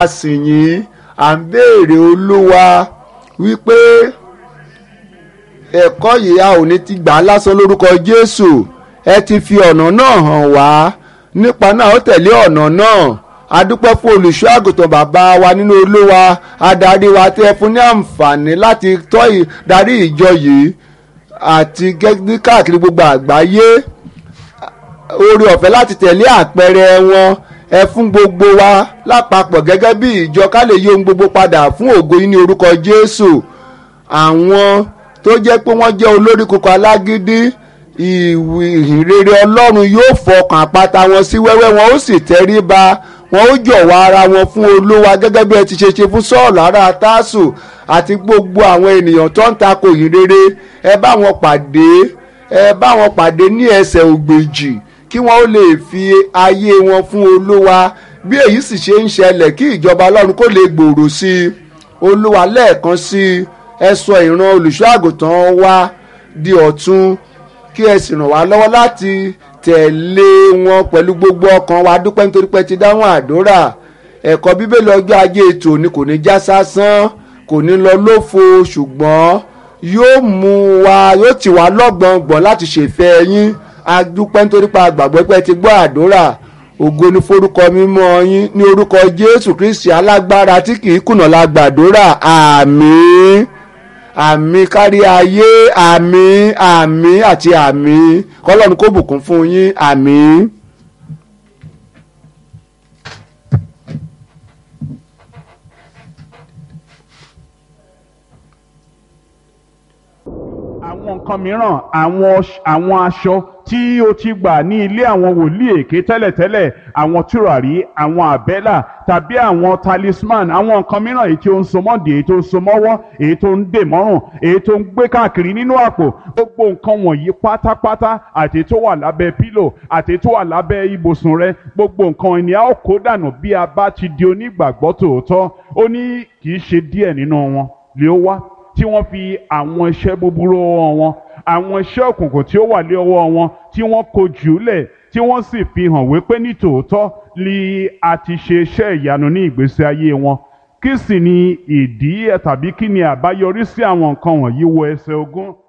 a sì yìn à ń béèrè olúwa wípé ẹ̀kọ́ yìí a ò ní ti gbà á lásán lórúkọ jésù ẹ ti fi ọ̀nà náà hàn wá nípa náà ó tẹ̀lé ọ̀nà náà adúpẹ́ fún olùṣọ́ àgùntàn bàbá wa nínú olúwa adarí wa tẹ́ fún ní àǹfààní láti tọ́ darí ìjọ yìí àti gẹ́gẹ́ káàkiri gbogbo àgbáyé oore ọ̀fẹ́ láti tẹ̀lé àpẹẹrẹ wọn ẹ fún gbogbo wa lápapọ̀ gẹ́gẹ́ bí ìjọ ká lè yí ohun gbogbo padà fún ògo yín ní orúkọ jésù àwọn tó jẹ́ pé wọ́n jẹ́ olórí kókó alágídí ìhìnrere ọlọ́run yóò fọkàn àpáta wọn sí wẹ́wẹ́ wọn ó sì tẹríba wọn ó jọ̀wọ́ ara wọn fún olúwa gẹ́gẹ́ bí ẹ ti ṣe ṣe fún sọ́ọ̀lù ará tásù àti gbogbo àwọn ènìyàn tó ń takò ìhìnrere ẹ bá wọn pàdé ẹ bá wọn pàdé ní ẹsẹ̀ ògbèjì kí wọ́n ó lè fi ayé wọn fún olúwa bí èyí sì ṣe ń ṣẹlẹ̀ kí ìjọba ọlọ́run kó lè gbòòrò sí i olúwa lẹ́ẹ̀kan sí i ẹ sọ ìran olùṣọ́ àgùntàn wa di ọ̀tun kí ẹ sì ràn wá lọ́wọ́ láti tẹ̀lé wọn pẹ̀lú gbogbo ọkàn wa dúpẹ́ nítorí pé ti dáhùn àdúrà ẹ̀kọ́ bíbélì ọjọ́ ajé ètò ni kò ní já sásán kò ní lọ lófo ṣùgbọ́n yóò mú wa yóò tì wá lọ́gbọ̀ngbọ̀n láti ṣèfẹ́ yín adúpẹ́ nítorí pé àgbàgbọ́ pé ti gbọ́ àdúrà ògo ni forúkọ mímọ́ yín ní orúkọ jésù kristi alágbára tí kì í kùnà la gbàdúrà àmín àmì kárí ayé àmì àmì àti àmì kọlọ́run kó bùkún fún yín àmì. àwọn nǹkan mìíràn àwọn àwọn aṣọ tí o ti gbà ní ilé àwọn wòlíì èké tẹ́lẹ̀tẹ́lẹ̀ àwọn tùràrí àwọn àbẹ́là tàbí àwọn talisman àwọn nǹkan mìíràn èyí tí ó ń so mọ́dì èyí tó ń so mọ́wọ́ èyí tó ń dè mọ́rùn èyí tó ń gbé káàkiri nínú àpò gbogbo nǹkan wọ̀nyí pátápátá àti tó wà lábẹ́ pílò àti tó wà lábẹ́ ibùsùn rẹ gbogbo nǹkan ìní a ó kó dànù bí a bá ti di onígbàgbọ́ tòótọ́ ó ní kì í ṣe díẹ̀ nínú wọn lè ó wá tí wọ́n fi àwọn iṣẹ́ búburú ọwọ́ wọn àwọn iṣẹ́ òkùnkùn tí ó wà lé ọwọ́ wọn tí wọ́n kó jùlẹ̀ tí wọ́n sì fi hàn wípé ní tòótọ́ li a ti ṣe iṣẹ́ ìyanu ní ìgbésí ayé wọn kí sì ni ìdí tàbí kí ni àbáyọrí sí àwọn nǹkan wọ̀nyí wọ ẹsẹ̀ ogún